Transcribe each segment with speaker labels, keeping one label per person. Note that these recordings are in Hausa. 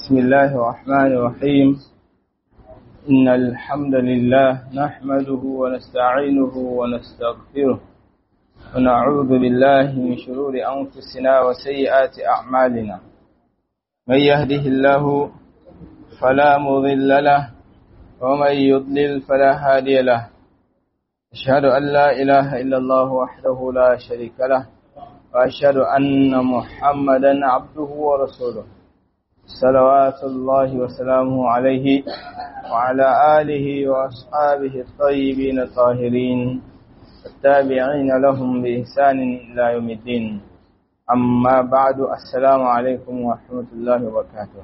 Speaker 1: بسم الله الرحمن الرحيم إن الحمد لله نحمده ونستعينه ونستغفره ونعوذ بالله من شرور أنفسنا وسيئات أعمالنا من يهده الله فلا مضل له ومن يضلل فلا هادي له أشهد أن لا إله إلا الله وحده لا شريك له وأشهد أن محمدا عبده ورسوله صلوات الله وسلامه عليه وعلى آله وأصحابه الطيبين الطاهرين التابعين لهم بإحسان إلى يوم الدين أما بعد السلام عليكم ورحمة الله وبركاته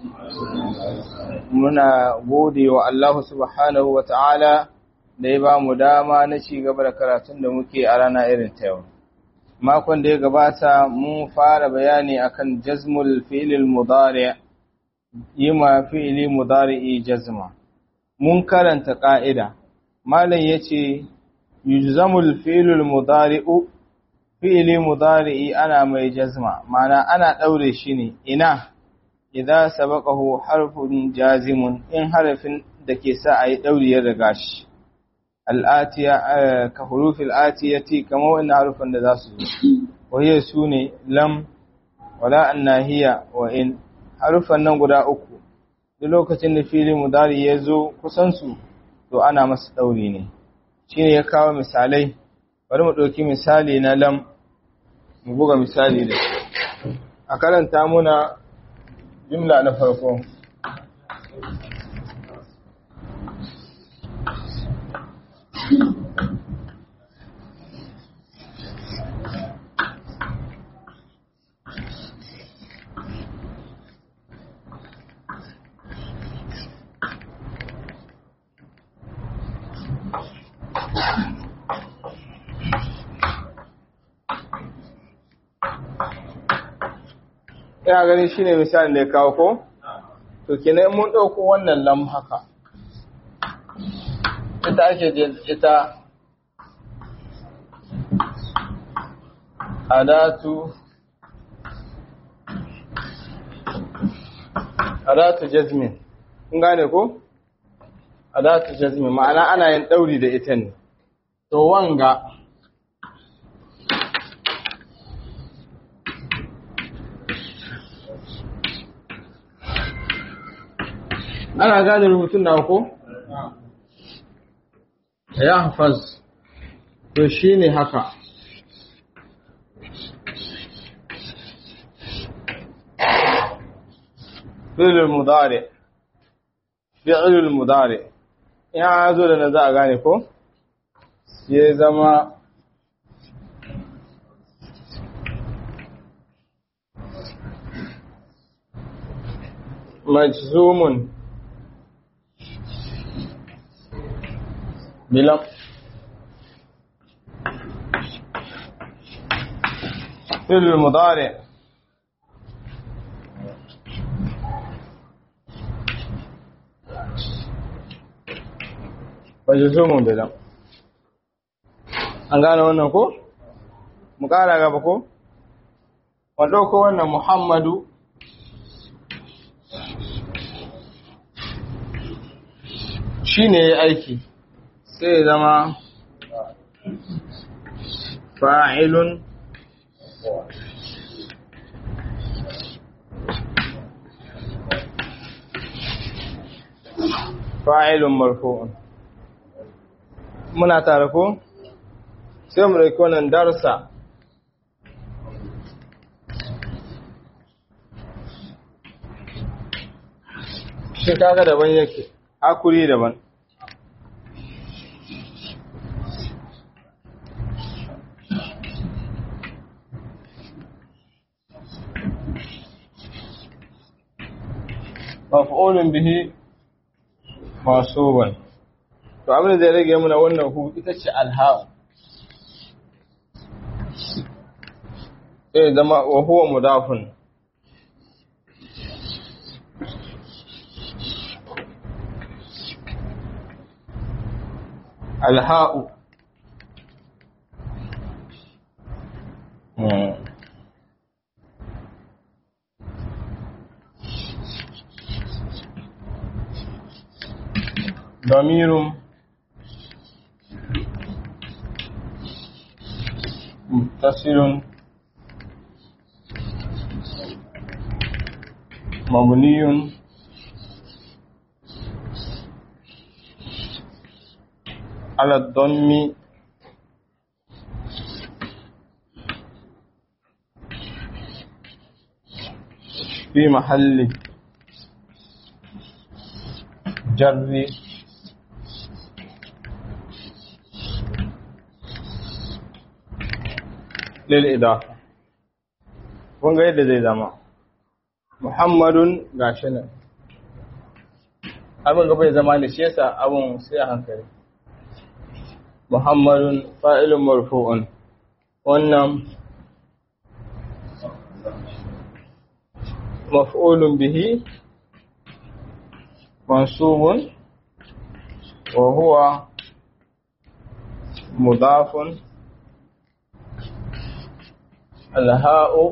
Speaker 1: muna gode wa Allah subhanahu wa ta'ala da ya ba mu dama na ci gaba da karatun da muke a rana irin ta yau. Makon da ya gabata mun fara bayani akan jazmul fi'lil mudari yi ma fi'ili mudari'i jazma. Mun karanta ƙa'ida, Malam ya ce, Yujzamul fi'lil mudari'u, fi'ili mudari'i ana mai jazma, mana ana ɗaure shi ne, ina, idan sabaqahu harfun jazimun in harafin da ke sa a yi ɗauri ya riga shi. al'atiya ka hurufin atiyati kamar wannan harufan da za su zo wahiyar su ne lam wala annahiya wa in harufan nan guda uku duk lokacin da filin mudari ya zo kusansu to ana masa ɗauri ne shi ne ya kawo misalai bari mu ɗauki misali na lam mu buga misali da a karanta muna jimla na farko ina ganin shine misalin da ya kawo ko to kenan mun dauko wannan lam haka ita ake ita adatu adatu jazmin kun gane ko adatu jazmin ma'ana ana yin dauri da ita ne to wanga ana gane rubutun na ko? ya hafaz to shi ne haka fi'lul mudari fi'lul mudari ya zo da na za a gane ko? ya zama majzumun بلم فعل المضارع majzumun bilam an gane wannan ko mu kara gaba ko mu dauko wannan muhammadu shine yayi aiki sai zama fa'ilun fa'ilun marfu'un muna tare ko sai mu ɗauki wannan darsa shi kaga daban yake hakuri daban maf'ulun bihi masuban to abin da zai rage muna wannan hu ita ce alha'u sai zama wa huwa mudafun alha'u damirun muttasilun mabniyun على الضم في محل جر للإضافة kun ga yadda zai zama muhammadun gashi nan abin gaba ya zama da shi yasa abin sai a hankali muhammadun fa'ilun marfu'un wannan maf'ulun bihi mansubun wa huwa mudafun alha'u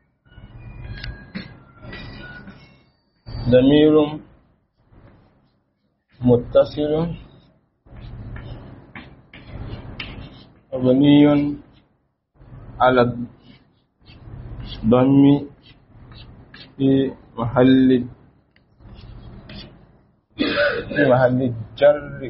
Speaker 1: ضمير متصل مبني على الضم في محل في محل الجر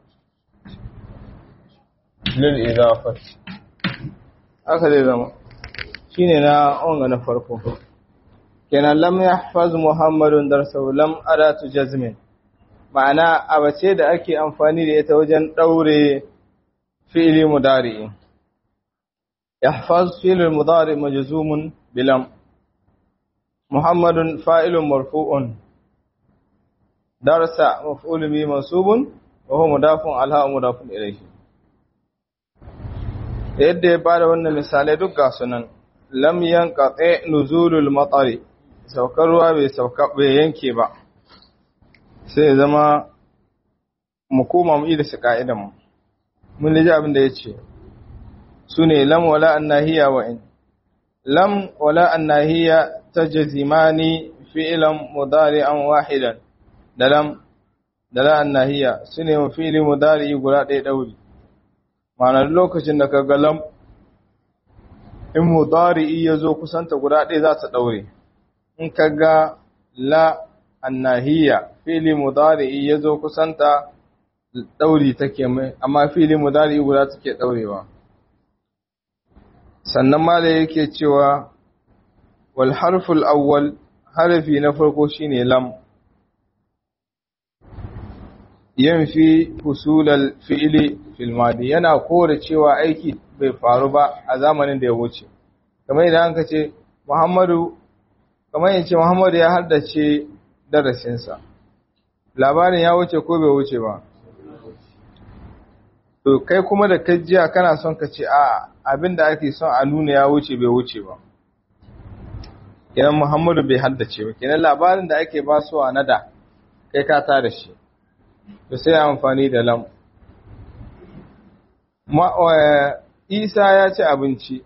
Speaker 1: للإضافة أخذ زمان shine na onga na farko kenan lam yahfaz muhammadun darsahu lam adatu jazmin ma'ana abace da ake amfani da ita wajen daure fi'li mudari yahfaz fi'l mudari majzumun bilam muhammadun fa'ilun marfu'un darsa maf'ul bi mansubun wa huwa mudafun alha mudafun ilayhi yadda ya bada wannan misalai duk ga sunan lam yanqati nuzulul matari saukar ruwa bai sauka bai yanke ba sai ya zama mu koma mu ida su ka'idan mu mun liji abin da yace sune lam wala annahiya wa in lam wala annahiya tajzimani fi'lan mudari'an wahidan da lam da la annahiya sune wa fi'li mudari guda ɗaya dauri ma'ana lokacin da ka ga lam in mudari'i ya zo kusanta guda ɗaya za ta ɗaure in ka ga la annahiya fili mudari'i ya zo kusanta ɗauri take mai amma fili mudari'i guda take ɗaurewa sannan ma da yake cewa wal harful awwal harfi na farko shine lam yanfi husulal fi'ili fil madi yana kore cewa aiki bai faru ba a zamanin da ya wuce kamar idan an ka ce Muhammadu kamar yace Muhammadu ya haddace darasinsa labarin ya wuce ko bai wuce ba to kai kuma da kajiya kana son ka ce a abinda ake son a nuna ya wuce bai wuce ba kenan Muhammadu bai haddace ba kenan labarin da ake ba su a nada kai ka tada shi to sai amfani da lam Isa ya ci abinci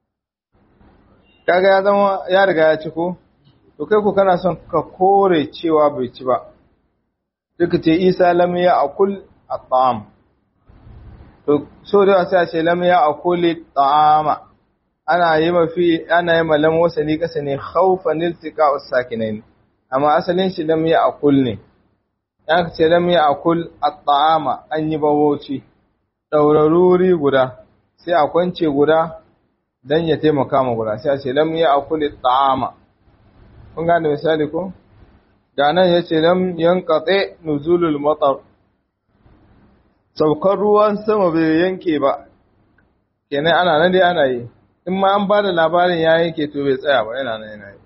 Speaker 1: kaga ya zama ya riga ya ci ko to kai ku kana son ka kore cewa bai ci ba duka ce Isa lam ya akul at-ta'am to so da sai a ce lam ya akul at-ta'ama ana yi mafi ana yi malam wasani kasa ne khawfan iltiqa as-sakinain amma asalin shi lam ya akul ne ya ce lam ya akul at-ta'ama an yi bawoci dauraruri guda sai a kwance guda dan ya taimaka ma guda sai a ce lam ya akul at-ta'ama kun gane misali ko ga nan yace lam yanqati nuzulul matar saukar ruwan sama bai yanke ba kenan ana nan dai ana yi in ma an ba da labarin ya yanke to bai tsaya ba yana nan yana yi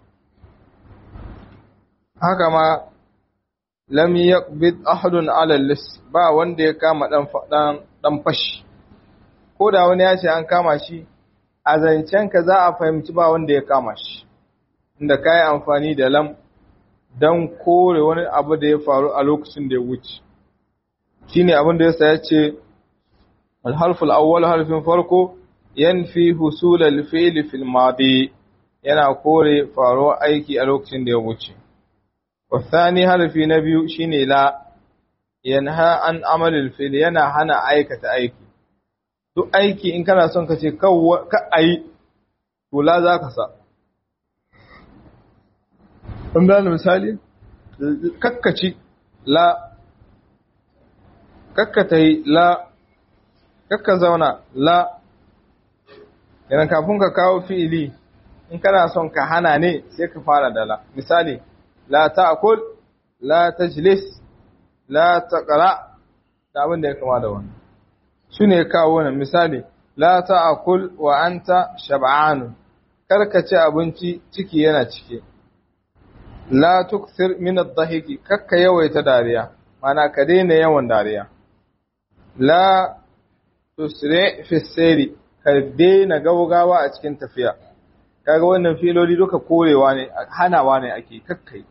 Speaker 1: haka ma lam yaqbid ahadun ala lis ba wanda ya kama dan dan dan fashi ko da wani ya ce an kama shi a zancen ka za a fahimci ba wanda ya kama shi inda kai amfani da lam dan kore wani abu da ya faru a lokacin da ya wuce shine abin da yasa ya ce al-harful awwal harfin farko yanfi husul al-fi'l fil madi yana kore faruwar aiki a lokacin da ya wuce wasani harfi na biyu shine la yanha an amalil fil yana hana aikata aiki duk aiki in kana son ka ce ka ayi to la za ka sa in da misali kakkaci la kakkatai la kakka zauna la yana kafin ka kawo fi'ili in kana son ka hana ne sai ka fara da la misali la ta'kul la tajlis la taqra da abin da ya kama da wannan shine kawo wannan misali la ta'kul wa anta shab'an karka ci abinci ciki yana cike la tukthir min ad-dhahiki kakka yawaita dariya mana ka daina yawan dariya la tusri fi sayri ka daina gaugawa a cikin tafiya kaga wannan filoli duka korewa ne hanawa ne ake kakkai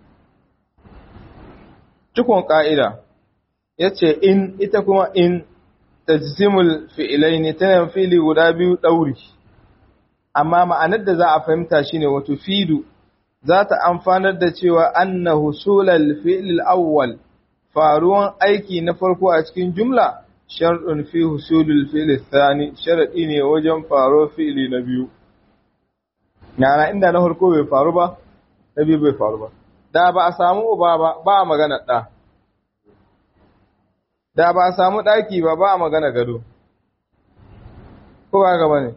Speaker 1: cikon ka'ida yace in ita kuma in tajzimul fi'ilaini tana fili guda biyu dauri amma ma'anar da za a fahimta shine wato fidu za ta amfanar da cewa anna husulal fi'l awwal faruwan aiki na farko a cikin jumla shar'un fi husulul fi'l thani sharadi ne wajen faro fi'li na biyu yana inda na farko bai faru ba na biyu bai faru ba da ba a samu uba ba ba a magana da da ba a samu daki ba ba a magana gado ko ba ga bane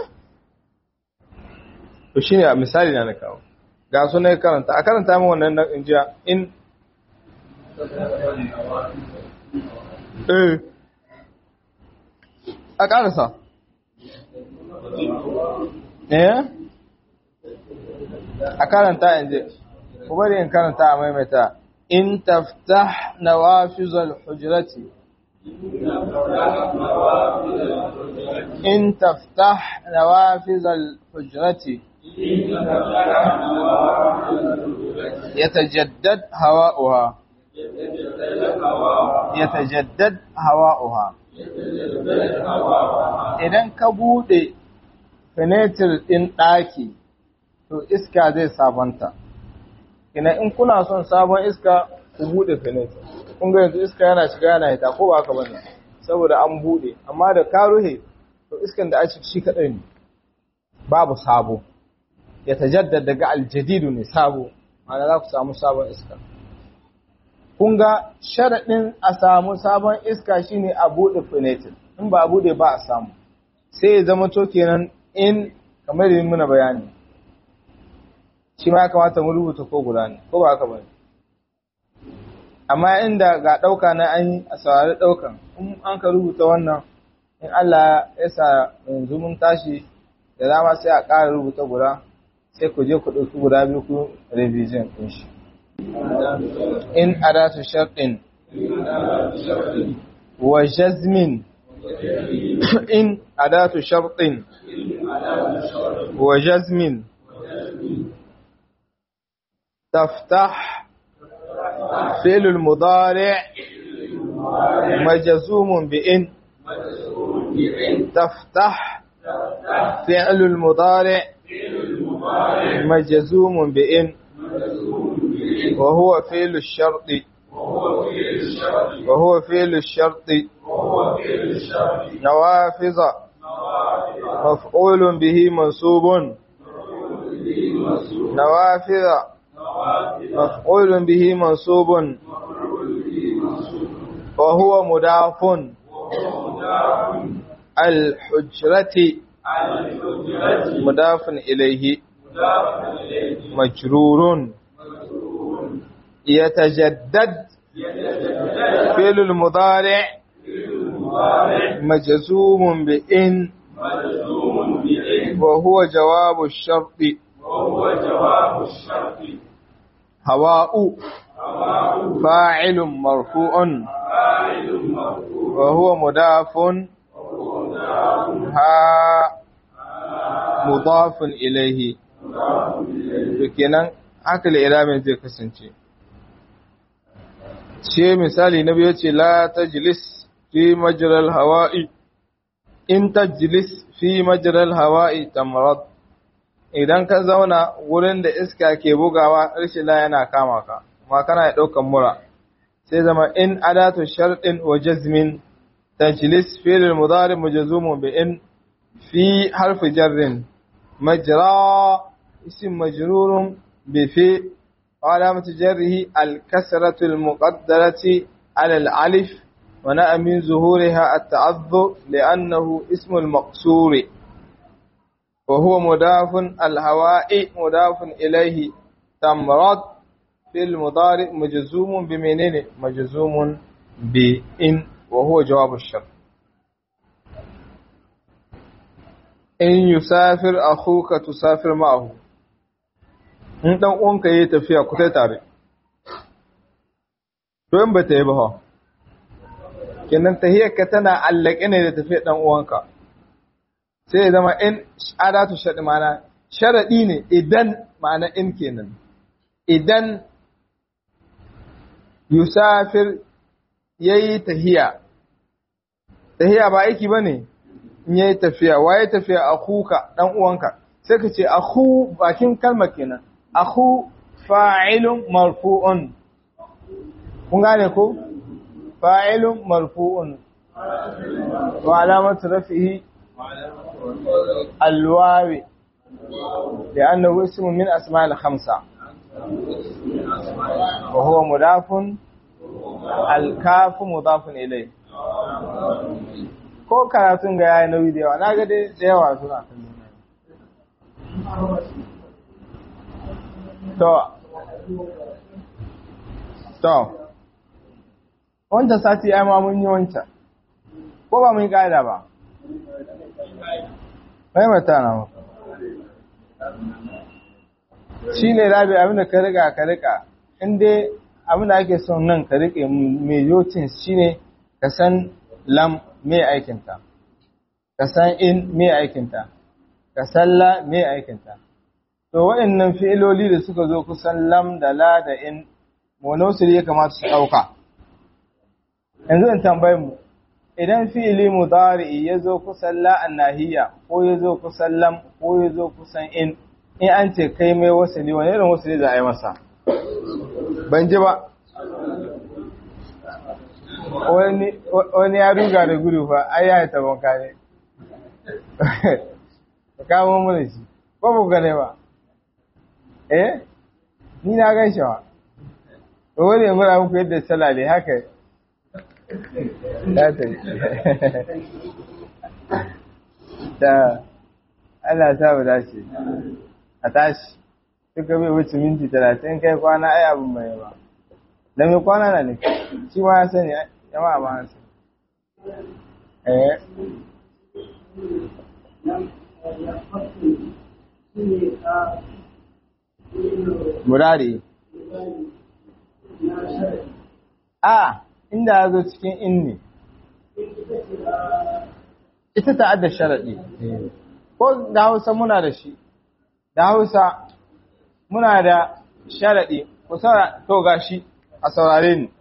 Speaker 1: to shine a misali na na kawo ga su na karanta a karanta min wannan nan in jiya in eh a karasa eh a karanta in je ku bari in karanta a maimaita in taftah nawafizal hujrati in taftah nawafizal hujrati يتجدد هواؤها يتجدد هواؤها idan ka bude fenetir ɗin ɗaki to iska zai sabanta ina in kuna son sabon iska ku bude fenetir kun ga yanzu iska yana shiga yana hita ko ba haka bane saboda an bude amma da ka ruhe to iskan da a shi kadai ne babu sabo ya tajaddad daga aljadidu ne sabo ma'ana za ku samu sabon iska kun ga sharaɗin a samu sabon iska shine a buɗe fenetin in ba a buɗe ba a samu sai ya zama to kenan in kamar da muna bayani shi ma ya kamata mu rubuta ko guda ne ko ba haka ba amma inda ga ɗauka na an yi a saurari ɗaukan in an ka rubuta wannan in Allah ya sa yanzu mun tashi da dama sai a ƙara rubuta guda sai ku je ku ɗauki guda biyu ku revision ɗin shi. In adatu sharɗin wa jazmin in adatu sharɗin wa jazmin taftah فعل المضارع مجزوم بإن تفتح فعل المضارع مجزوم بإن وهو فعل الشرط وهو فعل الشرط نوافذ مفعول به منصوب نوافذ مفعول به منصوب وهو مضاف الحجرة مضاف إليه مجرور يتجدد فعل المضارع مجزوم بإن وهو جواب الشرط هواء فاعل مرفوع وهو مضاف ها مضاف إليه kenan haka iramin zai kasance ce misali na biyu ce la tajlis fi majral hawa'i in tajlis fi majral hawa'i tamrad idan ka zauna wurin da iska ke bugawa rashin la yana kama ka kuma kana ya daukan mura sai zama in adatu sharɗin wa jazmin tajlis fi'l mudari majzumun bi in fi harfi jarrin majra ism majrurun bi fi علامة جره الكسرة المقدرة على الألف ونأى من ظهورها التعذر لأنه اسم المقصور وهو مضاف الهواء مضاف إليه تمرات في المضارع مجزوم بمنين مجزوم بإن وهو جواب الشرط إن يسافر أخوك تسافر معه in ɗan uwanka yi tafiya ku tai tare to in ba ta yi ba ha kenan tahiyarka tana allake ne da tafiyar ɗan uwanka sai ya zama in adatu shaɗi mana sharaɗi ne idan ma'ana in kenan idan yusafir ya yi tahiya tahiya ba aiki ba ne in ya yi tafiya wa ya tafiya a kuka ɗan uwanka sai ka ce a bakin kalmar kenan akhu fa'ilun marfu'un kun gane ko fa'ilun marfu'un wa alamatu rafihi alwawi da annahu ismu min asma'il khamsa wa huwa mudafun alkafu mudafun ilay ko karatun ga yayi nauyi da yawa na ga dai da yawa suna To, to, wancan sati ya ma mun yi wancan, ko ba mun yi ƙa'ida ba? Maimata na muku. Shi ne rabi abinda ka riga ka riƙa, inda abinda ake son nan ka riƙe mai yotin shi ne ka san lam mai aikinta, ka san in mai aikinta, ka san la mai aikinta. To waɗannan fi'iloli da suka zo kusan lam da la da in monosili ya kamata su ɗauka. Yanzu in tambayi mu, idan fi'ili mudari ya zo kusan la nahiya ko ya zo kusan lam ko ya zo kusan in, in an ce kai mai wasali wani irin wasali za a yi masa? Ban ji ba. Wani ya ruga da gudu fa, ai ya yi tabon kare. Ka kamo mana shi, ko ba gane ba. eh ni na gan shi wa to wani yanzu na muku yadda salale haka ya ta ta Allah ta bu dace a tashi duka bai wuce minti talatin kai kwana ai abin mai ba da mai kwana na ne shi ma ya sani jama'a ba su eh Murari. A, inda ya zo cikin inni. Ita ta'adda sharaɗi. Ko da Hausa muna da shi, da Hausa muna da sharaɗi, ku saura to gashi a saurare ni.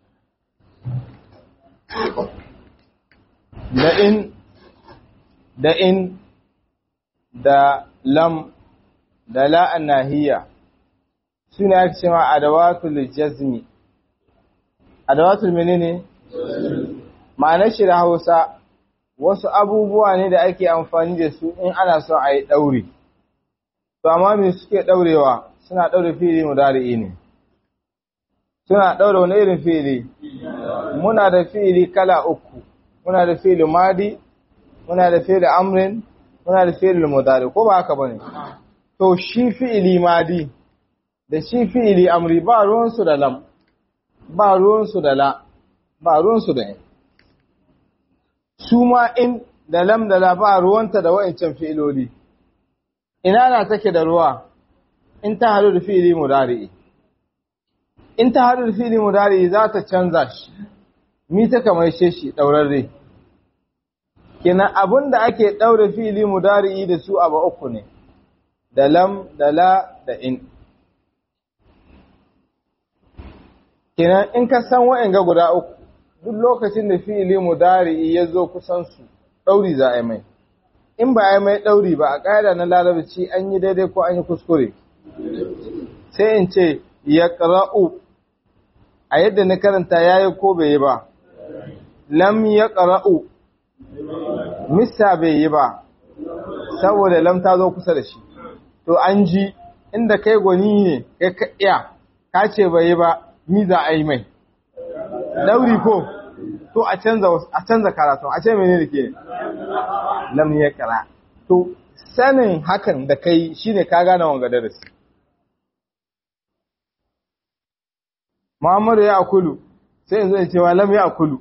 Speaker 1: Da in, da in, da lam, da la'an nahiya suna ake cewa adawatul jazmi adawatul menene ma'anar shi da Hausa wasu abubuwa ne da ake amfani da su in ana son a yi ɗauri to amma me suke ɗaurewa suna ɗaure fili mudari'i ne suna ɗaure wani irin fili muna da fili kala uku muna da fili madi muna da fili amrin muna da fili mudari ko ba haka bane to shi fi'ili madi da shi fi'ili amri ba ruwansu da lam ba ruwansu da la ba ruwansu da in su ma in da lam da la ba ruwanta da wa'ancan fi'iloli ina na take da ruwa in ta haɗu da fi'ili mudari'i in ta haɗu da fi'ili mudari'i za ta canza shi mi ta kamar shi ɗaurarre kenan abin da ake ɗaure fi'ili mudari'i da su abu uku ne da lam da la da in kenan in ka san wa'anga guda uku duk lokacin da fi'ili mudari'i ya zo kusan su ɗauri za a yi mai in ba a yi mai ɗauri ba a ƙa'ida na larabci an yi daidai ko an yi kuskure sai in ce ya ƙara'u a yadda na karanta yayi ko bai yi ba lam ya ƙara'u misa bai yi ba saboda lam ta zo kusa da shi to an ji inda kai gwani ne kai ka iya ka ce bai yi ba ni za a yi mai dauri ko to a canza a canza karatu a ce mene da ke lam ya ƙara to sanin hakan da kai shine ka gane wanga darasi Muhammadu ya akulu sai yanzu ya ce wa lam ya akulu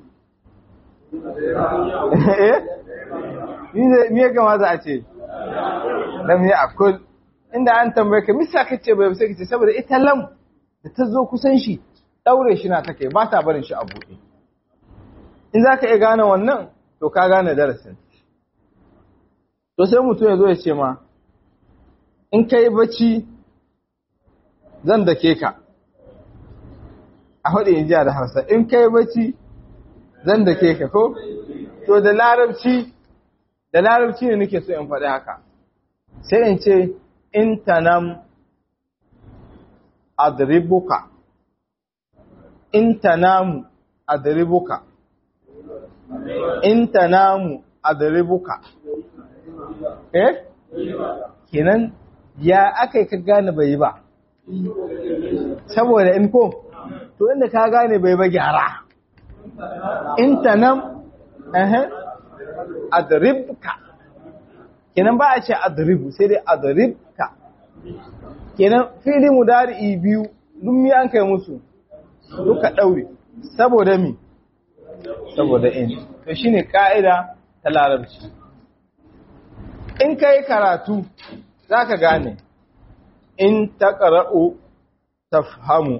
Speaker 1: eh me ya kamata a ce lam ya akul inda an tambaye ka misa kace bai sai kace saboda ita lam da ta zo kusan shi daure shi na take ba ta barin shi a buɗe in zaka iya gane wannan to ka gane darasin to sai mutum ya zo ya ce ma in kai bacci zan dake ka a hudu in jiya da hausa in kai bacci zan dake ka ko to da larabci da larabci ne nake so in faɗi haka sai in ce in tanam adribuka in tanamu adribuka in tanamu adribuka eh kenan ya aka ka gane bai ba saboda in ko to inda ka gane bai ba gyara in tanam eh adribka kenan ba a ce adribu sai dai adribka kenan fili mudari biyu duk mi an kai musu duka daure saboda mi saboda in to shine ka'ida ta larabci in kai karatu zaka gane in taqra'u tafhamu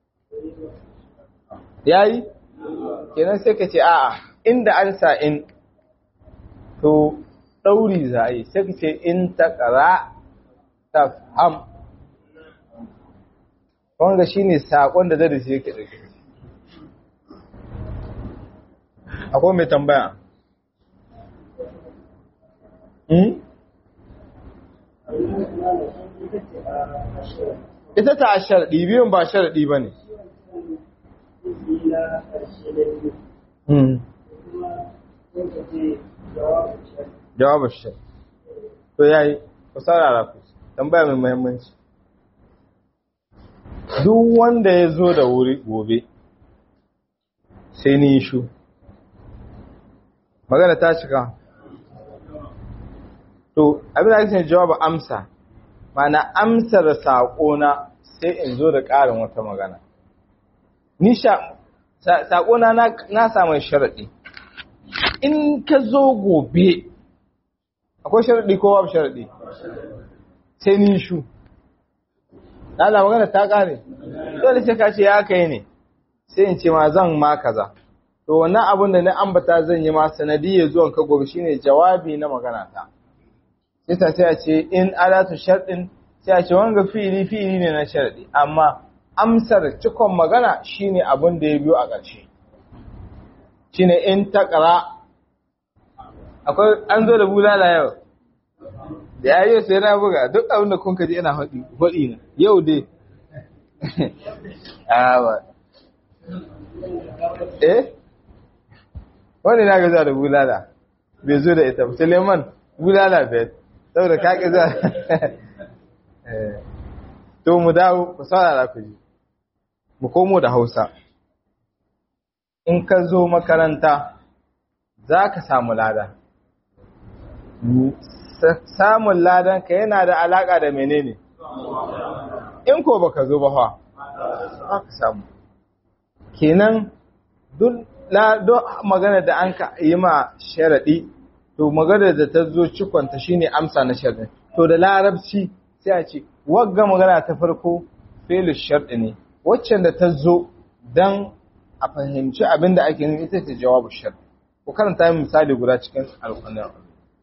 Speaker 1: yayi kenan sai ka ce a'a inda an sa in to ɗauri za a yi sai ka ce in ta ƙara ta ham wanda shi ne saƙon da zai shi yake ɗauke akwai mai tambaya ita ta sharaɗi biyun ba sharaɗi ba ne jawabin shi to ya yi ku saurara ku tambaya mai muhimmanci duk wanda ya zo da wuri gobe sai ni shu magana ta cika to abin da ake jawabin amsa mana amsar saƙona sai in zo da ƙarin wata magana ni saƙona na samun sharaɗi in ka zo gobe akwai sharaɗi ko babu sharaɗi sai ni shu na da magana ta ƙare dole sai ka ce ya kai ne sai in ce ma zan ma kaza to wannan abin da na ambata zan yi ma sanadiyar zuwan ka gobe shine jawabi na magana ta sai ta sai a ce in alatu sharɗin sai a ce wanga fi'ili fi'ili ne na sharaɗi amma amsar cikon magana shine abin da ya biyo a ƙarshe shine in taqra akwai an zo da bulala yau da ya yi sai na buga duk abin da kun kaji ina faɗi faɗi na yau dai awa eh wani na gaza da bulala bai zo da ita suleiman bulala bai saboda kaƙi za to mu dawo ku saurara ku ji mu komo da hausa in ka zo makaranta za ka samu lada samun ladan ka yana da alaka da menene in ko baka zo ba fa za ka samu kenan duk magana da an ka yi ma sharaɗi to magana da ta zo cikonta shine amsa na sharaɗi to da larabci sai a ce wagga magana ta farko felu sharɗi ne waccan da ta zo don a fahimci abin da ake nufi ita ce jawabu sharɗi ku karanta yin misali guda cikin alƙanar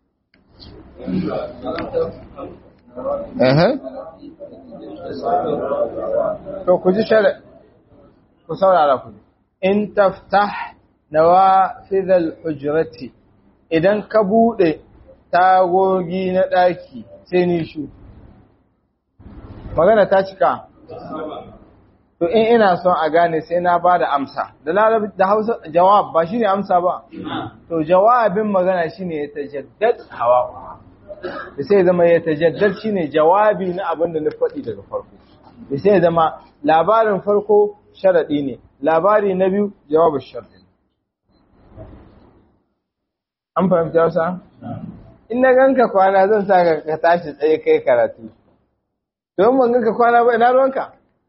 Speaker 1: to ku ji shari'a ku saurara ku in taftah nawafidhal hujrati idan ka bude tagogi na daki sai ni shu magana ta cika to in ina son a gane sai na ba da amsa da larabci da hausa jawab ba shine amsa ba to jawabin magana shine ya tajaddad hawa da sai zama ya tajaddad shine jawabi na abin da na faɗi daga farko da sai zama labarin farko sharadi ne labari na biyu jawabin sharadi an fahimta wasa in na ganka kwana zan sa ka tashi tsaye kai karatu don ban ganka kwana ba ina ruwanka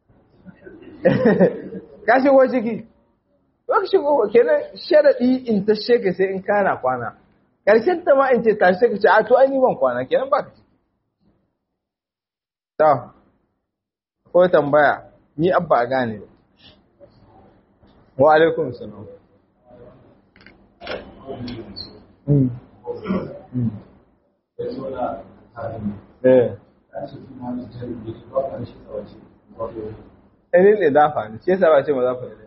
Speaker 1: ka shigo ciki ka shigo kenan sharadi in ta sheka sai in kana kwana karshen ta ma in ce tashi ka ce a to ai ni ban kwana kenan ba ka ciki to ko tambaya ni abba a gane wa alaikum salam Mm. Mm. Eh. Ɗanin idafa ne, ce sa ba ce ma za fa ne.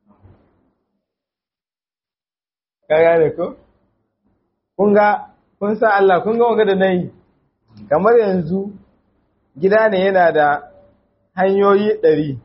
Speaker 1: Ka gane ko? Kun ga, kun sa Allah, kun ga wanga da na yi, kamar yanzu gida ne yana da hanyoyi ɗari.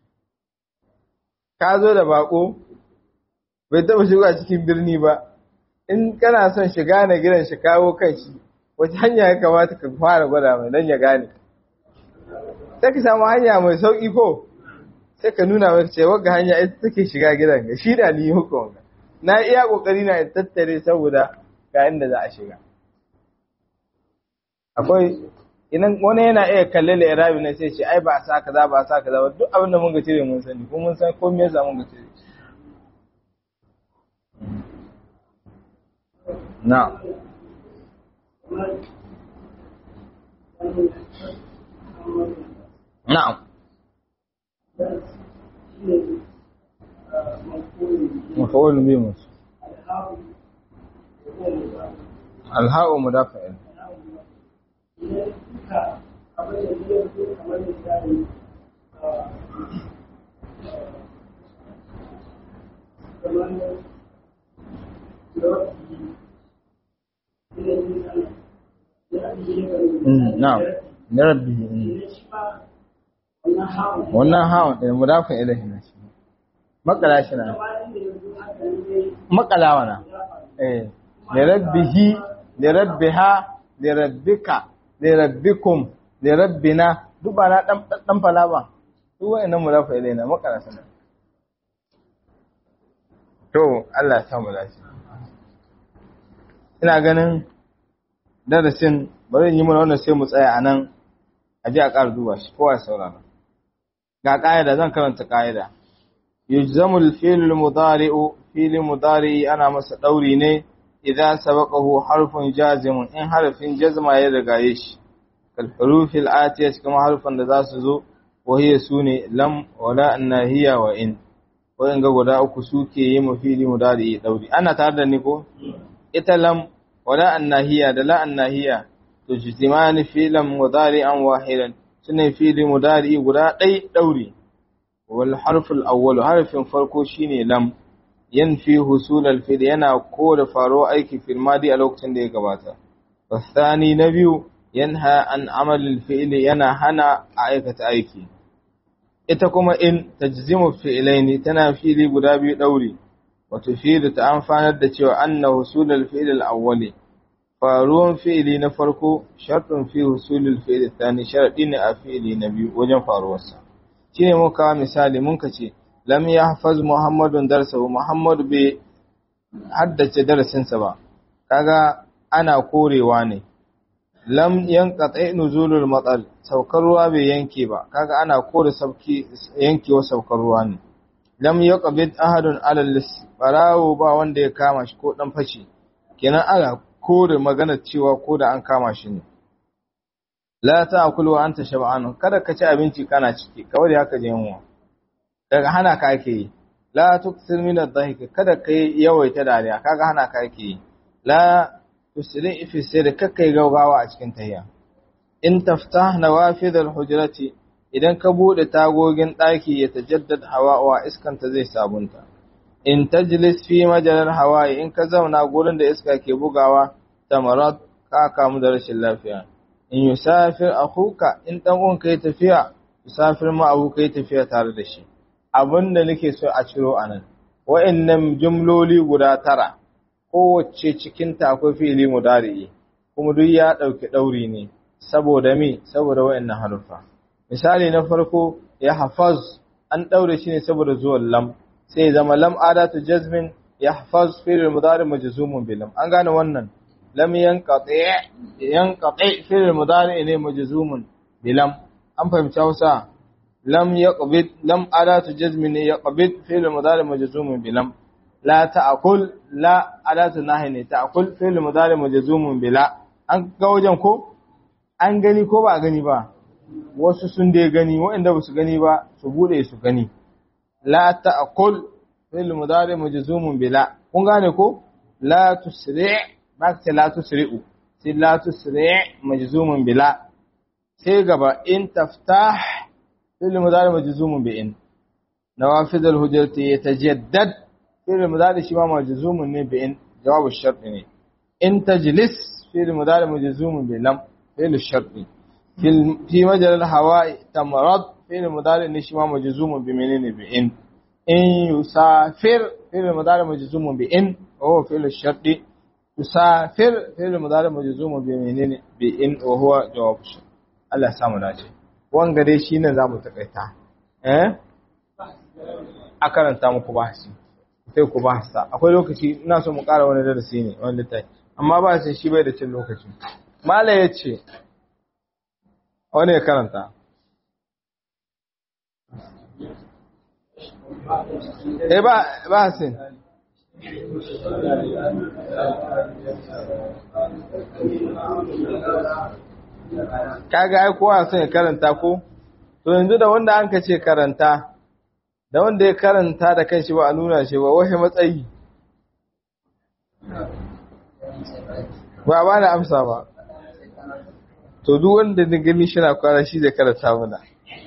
Speaker 1: Ka zo da baƙo, bai taɓa shiga cikin birni ba, in kana son shiga na gidan shi kawo kan shi, wace hanya ya kamata ka fara gwada mai don ya gane. sai ka samu hanya mai sauƙi ko sai ka nuna mai ce wagga hanya ita take shiga gidan ga shi da ni hukun na iya kokari na in tattare saboda ga inda za a shiga akwai idan wani yana iya kalle da irabi na sai ce ai ba a sa kaza ba a sa kaza ba duk abin da mun ga cire mun sani kuma mun san ko me yasa mun ga cire na نعم مفعول به الهاء مدافع نعم لربه wannan hawan ɗin mudafin ilahi na shi makala shi na makala wana eh lirabbihi lirabbiha lirabbika lirabbikum lirabbina duk ba na dan fala ba duk wa'annan mudafin ilahi na makala shi na to Allah ya samu lafiya ina ganin darasin bari yi mana wannan sai mu tsaya a nan a ji a ƙara duba shi kowa ya saurara ga ƙa'ida zan karanta ƙa'ida yujzamul fi'lul mudari'u fi'lul mudari'i ana masa ɗauri ne idan sabaqahu harfun jazimun in harfin jazma ya rigaye shi kal hurufil atiya kuma harfan da za su zo wa hiya sune lam wala annahiya wa in wayan ga guda uku suke yi mu fi'li mudari'i ɗauri ana tare da ni ko ita lam wala annahiya da la annahiya tujtimani fi'lan mudari'an wahidan sune fi'li mudari'i guda ɗai ɗauri wal harful awwal harfin farko shine lam yanfi husul al fi'l yana kore faro aiki fil madi a lokacin da ya gabata wasani na biyu yanha an amal al fi'l yana hana a aikata aiki ita kuma in tajzimu fi'laini tana fi'li guda biyu ɗauri wato fi'li ta amfanar da cewa anna husul al fi'l al awwali faruwan fi'ili na farko shartun fi husulul fi'ili tsani sharadi ne a fi'ili na biyu wajen faruwarsa shine muka kawo misali mun ka ce lam yahfaz muhammadun darsahu muhammad bai haddace darasinsa ba kaga ana korewa ne lam yanqati nuzulul matsal saukar ruwa bai yanke ba kaga ana kore sauki yankewa saukar ruwa ne lam yaqbid ahadun alal barawo ba wanda ya kama shi ko dan fashi kenan ana kore maganar cewa ko da an kama shi ne la ta'kulu wa anta shab'an kada ka ci abinci kana ciki kawai da haka je yunwa daga hana ka ake yi la tukthir min ad-dhahik kada kai yawaita dariya kaga hana ka ake yi la tusri fi sirri kakkai gaugawa a cikin tayya in taftah nawafid al-hujrati idan ka bude tagogin daki ya tajaddad hawa iskanta zai sabunta in tajlis fi majalar hawaye in ka zauna gurin da iska ke bugawa tamarat ka kamu da rashin lafiya in yusafir akhuka in dan uwanka ya tafiya musafir ma abu kai tafiya tare da shi abinda nake so a ciro anan wa'annan jumloli guda tara kowace cikin ta akwai fi'ili mudari kuma duk ya dauki dauri ne saboda me saboda wa'annan harufa misali na farko ya hafaz an daure shi ne saboda zuwan lam sai zama lam adatu jazmin yahfaz fi'il mudari majzumun bi lam an gane wannan lam yanqati yanqati fi'il mudari ne majzumun bi lam an fahimci Hausa lam yaqbid lam adatu jazmin ne yaqbid fi'il mudari majzumun bi lam la ta'kul la adatu nahi ne ta'kul fi'il mudari majzumun bi la an ga wajen ko an gani ko ba gani ba wasu sun dai gani waɗanda ba su gani ba su bude su gani la ta'kul fi'l mudari majzumun bila kun gane ko la tusri' ba ka la tusri'u sai la tusri' majzumun bila sai gaba in taftah fi'l mudari majzumun bi in nawafid al hujjati yatajaddad fi'l mudari shi ma majzumun ne bi in jawabu shart ne in tajlis fi'l mudari majzumun bi lam fi'l shart في في مجرى الهواء تمرض فعل مضارع نشما مجزوم بمنين بإن إن يسافر فعل مضارع مجزوم بإن وهو فعل الشرط يسافر فعل مضارع مجزوم بمنين بإن وهو جواب الشرط Allah ya samu dace wanga dai shine zamu takaita eh a karanta muku bahasi sai ku bahasa akwai lokaci ina so mu ƙara wani darasi ne wani littafi amma ba sai shi bai da cin lokaci mala yace wani ya karanta eh ba ba sin kaga ai kowa son ya karanta ko to yanzu da wanda an ka ce karanta da wanda ya karanta da kanshi ba a nuna shi ba wahi matsayi ba ba na amsa ba to duk wanda na gani shi na kwana shi zai karanta mana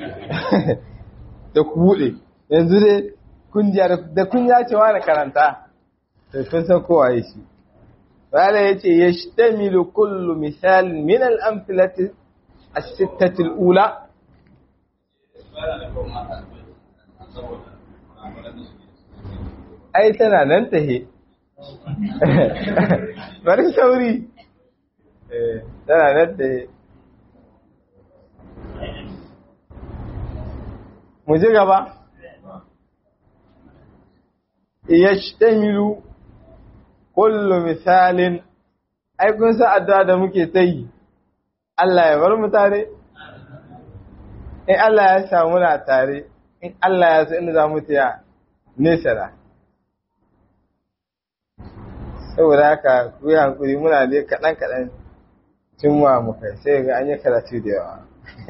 Speaker 1: da ku buɗe yanzu dai kungiya da kunya cewa na karanta to kun san kowa ya shi wala ya ce ya shtamilu kullu misal min al-amthilati as-sittati al-ula ai tana nan tahe bari sauri eh tana nan tahe mu ji gaba yashtamilu kullu misalin ai kun sa addu'a da muke ta yi Allah ya bar mu tare in Allah ya samu muna tare in Allah ya so inda za mu tiya nesa da saboda haka ku yi hankuri muna dai kaɗan kaɗan cimma mu kai sai ga an yi karatu da yawa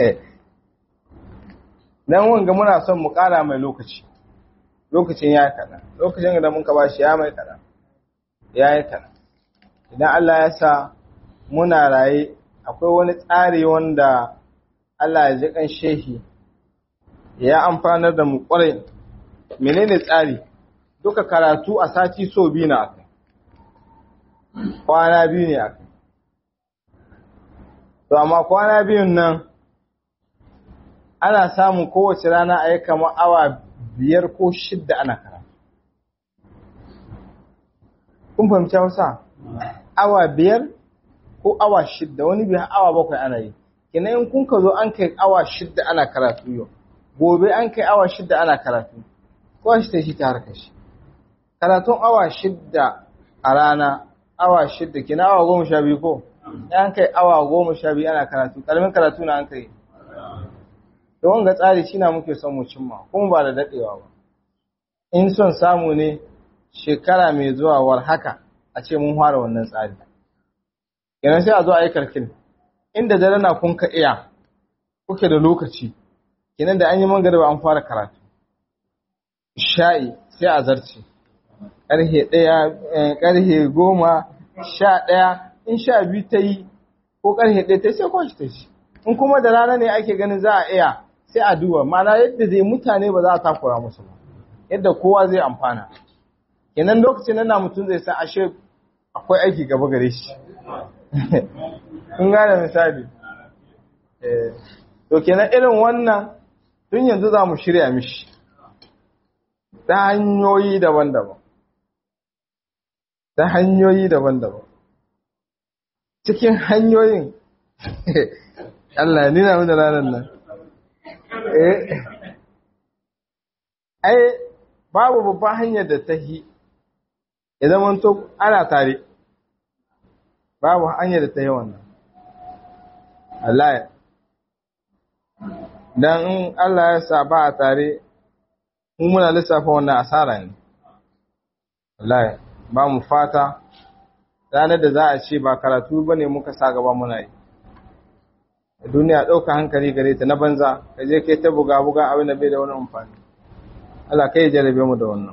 Speaker 1: dan wanga muna son mu ƙara mai lokaci lokacin ya kaɗan lokacin da mun ka ba shi ya mai kaɗan ya yi kaɗan idan Allah ya sa muna raye akwai wani tsari wanda Allah ya ji kan shehi ya amfanar da mu ƙwarai menene tsari duka karatu a sati so biyu na akai kwana biyu ne akai to amma kwana biyun nan ana samun kowace rana a yi kamar awa biyar ko shidda ana karatu. Kun fahimci Hausa? Awa biyar ko awa shidda wani biya awa bakwai ana yi. Kina in kun ka zo an kai awa shidda ana karatu yau, gobe an kai awa shidda ana karatu, kowa shi ta shi ta harkar shi. Karatun awa shidda a rana, awa shidda, kina awa goma sha biyu ko? An kai awa goma sha biyu ana karatu, ƙaramin karatu na an kai. da wanga tsari shi na muke son mu cimma kuma ba da daɗewa ba in son samu ne shekara mai zuwa war haka a ce mun fara wannan tsari kenan sai a zo a yi karkin inda dare na kun ka iya kuke da lokaci kenan da an yi mangariba an fara karatu sha'i sai a zarce ƙarhe ɗaya ƙarhe goma sha ɗaya in sha biyu ta yi ko ƙarhe ɗaya ta sai kwanci ta shi in kuma da rana ne ake ganin za a iya sai a duba mana yadda zai mutane ba za a takura musu ba yadda kowa zai amfana kenan lokacin nan na mutum zai san ashe akwai aiki gaba gare shi kun gane misali to kenan irin wannan tun yanzu za mu shirya mishi ta hanyoyi daban-daban ta hanyoyi daban-daban cikin hanyoyin Allah ya nuna mana ranar nan eh ai babu babban hanyar da ta yi ya zama to ana tare babu hanyar da ta yi wannan Allah ya dan in Allah ya sa ba a tare mu muna lissafa wannan asara ne wallahi ba mu fata ranar da za a ce ba karatu bane muka sa gaba muna yi duniya ɗauka hankali gare ta na banza ka je kai ta buga buga abin da bai da wani amfani Allah kai jarabe mu da wannan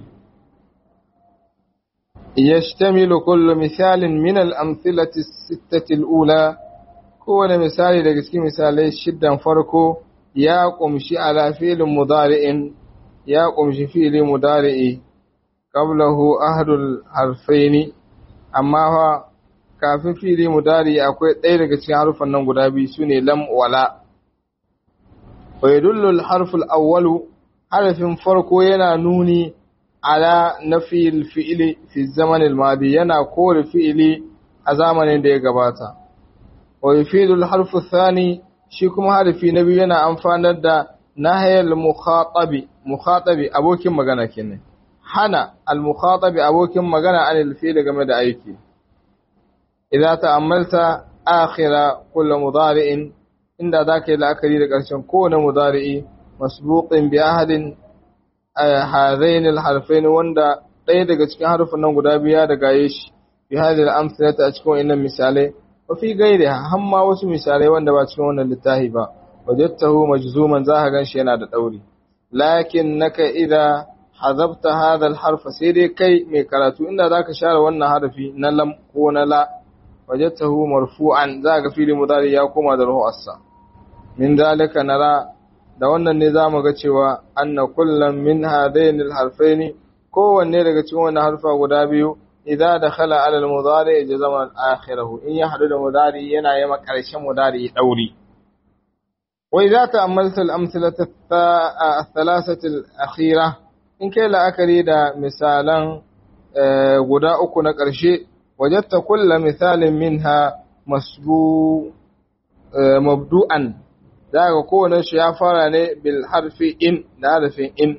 Speaker 1: yashtamilu kullu misalin min al-amthilati as-sittati al-ula kowane misali daga cikin misalai shiddan farko ya kumshi ala fi'lin mudari'in ya kumshi fi'li mudari'i qablahu ahdul harfaini amma fa kafin fi'li mudari akwai ɗaya daga cikin harufan nan guda biyu sune lam wala wa yadullu al-harfu al-awwalu harafin farko yana nuni ala nafil fi'li fi zaman al-madi yana kore fi'li a zamanin da ya gabata wa yufidu al-harfu ath-thani shi kuma harfi na biyu yana amfanar da nahayal mukhatabi mukhatabi abokin magana kenan hana al-mukhatabi abokin magana anil fi'li game da aiki idza ta'ammalta akhira kullu mudari'in inda zaka yi la'akari da ƙarshen kowane mudari'i masbuqin bi ahadin hadain al-harfain wanda ɗaya daga cikin harfin nan guda biya da gaye shi bi hadhihi al-amsalati a cikin wannan misalai wa fi ghairiha hamma wasu misalai wanda ba cikin wannan littafi ba wajadtahu majzuman za ka ganshi yana da dauri lakin naka idza hazabta hadha al-harf sai dai kai mai karatu inda zaka share wannan harfi na lam ko na la wajadtahu marfu'an za ka fili mudari ya koma da ruhu min dalika nara da wannan ne zamu ga cewa anna kullam min hadain al-harfaini kowanne daga cikin wannan harfa guda biyu idza dakhala ala al-mudari jazama akhirahu in ya hadu da mudari yana yama karshen mudari dauri wa idza ta'ammalta al-amthilata ath-thalathati al-akhira in kai la'akari da misalan guda uku na karshe wajadta kullu misalin minha masbu mabdu'an daga kowane shi ya fara ne bil harfi in da harfin in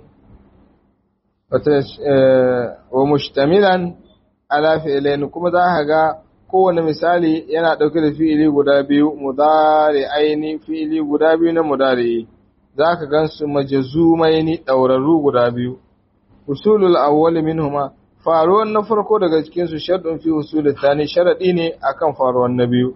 Speaker 1: wa mushtamilan ala fi'lain kuma za ka ga kowane misali yana dauke da fi'ili guda biyu mudari aini fi'ili guda biyu na mudari za ka gansu majzumaini daurarru guda biyu usulul awwal minhuma faruwan na farko daga cikin su sharɗin fi usulul thani sharadi ne akan faruwan na biyu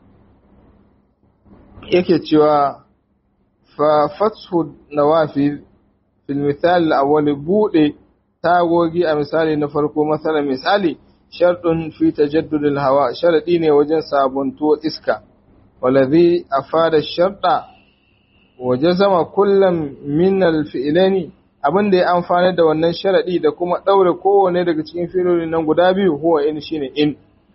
Speaker 1: yake cewa fa fathu nawafil fil misal al-awwal bude tagogi a misali na farko masalan misali shartun fi tajaddudil hawa sharadi ne wajen sabunto iska waladhi afada sharta wajazama kullam min al-fi'lani abinda ya amfana da wannan sharadi da kuma daure kowane daga cikin fi'ilolin nan guda biyu huwa in shine in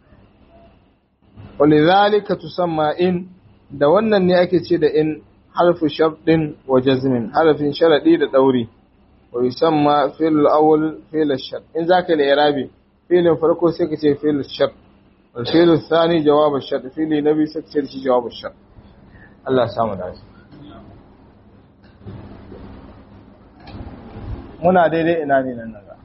Speaker 1: walidhalika tusamma in da wannan ne ake ce da in harfu sharɗin wa jazmin harfin sharadi da dauri wa yusamma fi'l al-awwal fi'l ash-shart in zaka yi irabi fi'lin farko sai ka ce fi'l ash-shart wal fi'l ath-thani jawab ash-shart fi'li nabi sai ka ce shi jawab ash-shart Allah samu dace muna daidai ina ne nan naga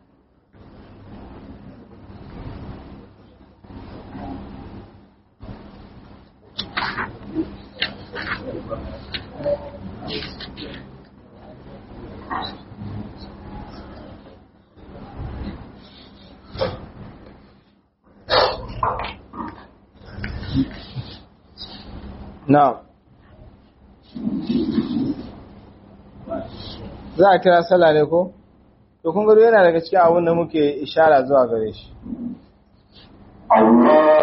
Speaker 1: Now, za a kira sallah ne ko? To, kun gado yana daga cikin abin da muke ishara zuwa gare shi.